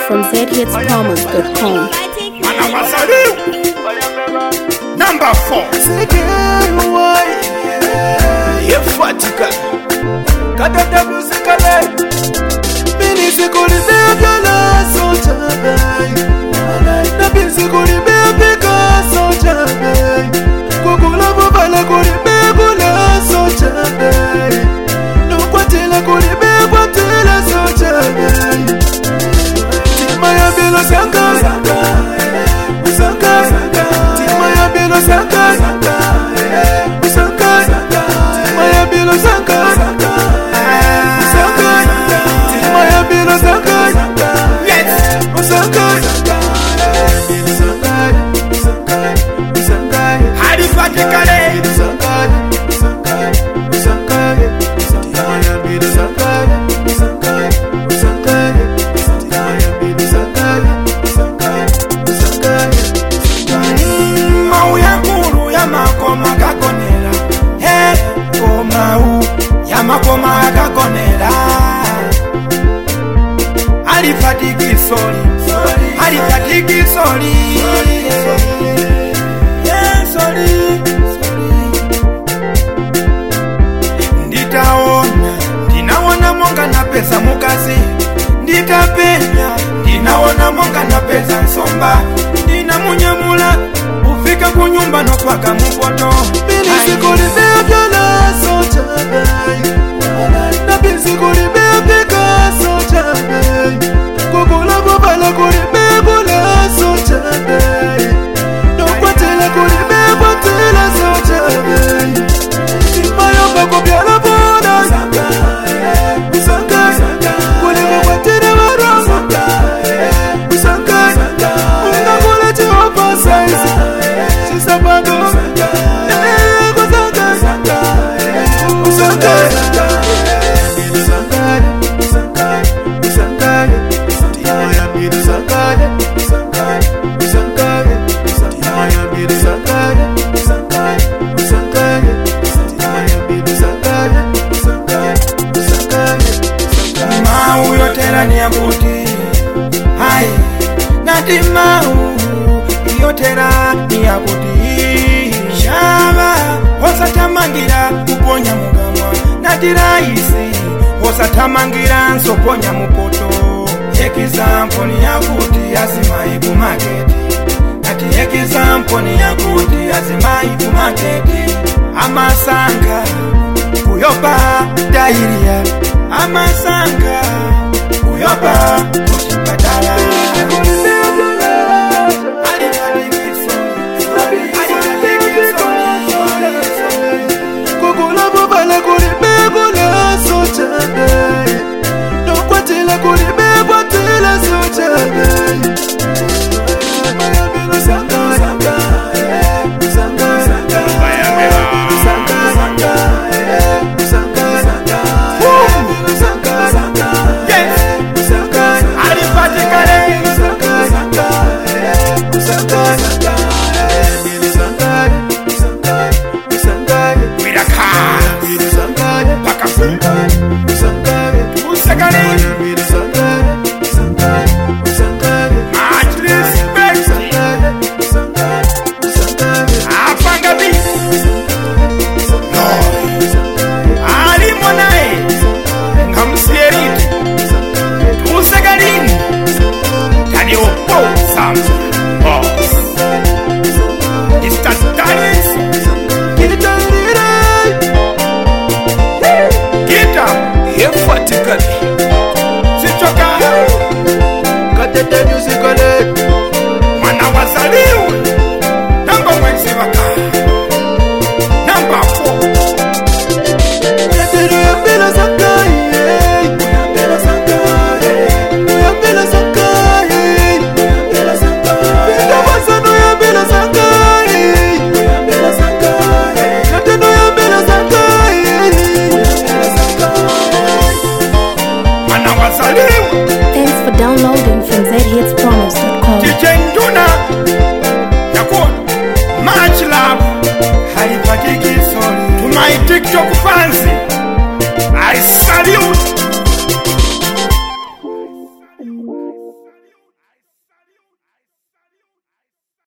from zhitspromise.com. Mana wasaliu Number 4 Yefatika kadada kusikale binisikulibea byala sochabe na binsikulibea pika sochabe kukula mubala kulibea kula sochabe nukwatila kulibea kwatila sochabe tima ya bilo saka saka tima ya bilo saka saka tima ya bilo saka Halifatikale Mau ya ngulu ya makoma gagonera He o mau ya makoma gagonera Halifatiki soli Halifatiki soli Yeah, soli Nditaona ndinaona monga na pesa mukazi nditapenya ndinaona monga na pesa nsomba ndinamunyamula ufika kunyumba nopaka mupoto binisikulibea byala sochabe na binsikulibea pika sochabe kukula bubala kulibea kula sochabe nokwatela kulibea kwatela sochabe timayomba kubyala bona usanga kuliko kwatela baro usanga ungakula jehova saizi sisabado Eh, kusanga usanga mau yotera ni yakuti hai nati mau yotera ni yakuti shava wasatamangira kuponya mugamwa nati raisi wasatamangira nsoponya mupoto ekizampo ni yakuti azimai kumaketi nati ekizampo ni yakuti azimai kumaketi amasanga kuyopa dairia amasanga kuyopa kuchipatala kukula bubala kulibea kula sochabe nokwatila kulibea kwatila sochabe mwana wazaliwe namba mwezi waka namba 4 mwana wazaliwe Thanks for downloading from zhitspromise.com. DJ Nduna Yakuona Much love Halipatiki sorry To my TikTok fans